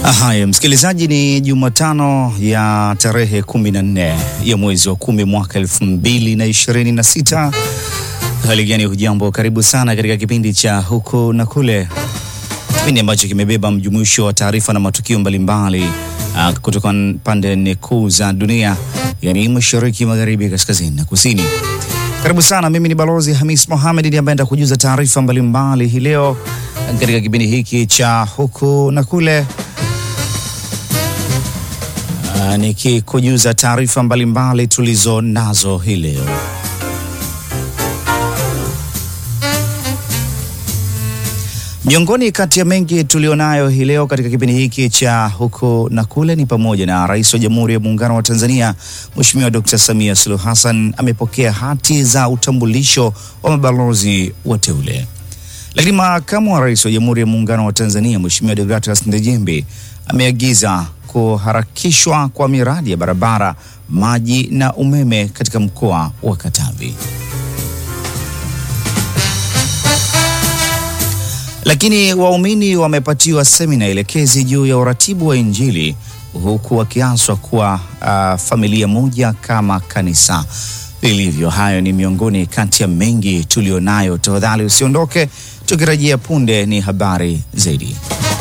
Haya, msikilizaji, ni Jumatano ya tarehe 14 ya mwezi wa kumi mwaka elfu mbili na ishirini na sita. Hali gani? Hujambo, karibu sana katika kipindi cha huku na kule, kipindi ambacho kimebeba mjumuisho wa taarifa na matukio mbalimbali uh, kutoka pande nne kuu za dunia, yani mashariki, magharibi, kaskazini na kusini. Karibu sana. Mimi ni Balozi Hamis Mohamed ndiye ambaye nitakujuza taarifa mbalimbali hii leo katika kipindi hiki cha huku na kule. Uh, nikikujuza taarifa mbalimbali tulizo nazo hii leo. Miongoni kati ya mengi tulionayo hii leo katika kipindi hiki cha huku na kule ni pamoja na Rais wa Jamhuri ya Muungano wa Tanzania Mheshimiwa Dr. Samia Suluhu Hassan amepokea hati za utambulisho wa mabalozi wateule. Lakini makamu wa Rais wa Jamhuri ya Muungano wa Tanzania Mheshimiwa Deogratias Ndejembe ameagiza kuharakishwa kwa miradi ya barabara, maji na umeme katika mkoa wa Katavi. Lakini waumini wamepatiwa semina elekezi juu ya uratibu wa Injili huku wakiaswa kuwa uh, familia moja kama kanisa lilivyo. Hayo ni miongoni kati ya mengi tulionayo. Tafadhali usiondoke, tukirejea punde ni habari zaidi.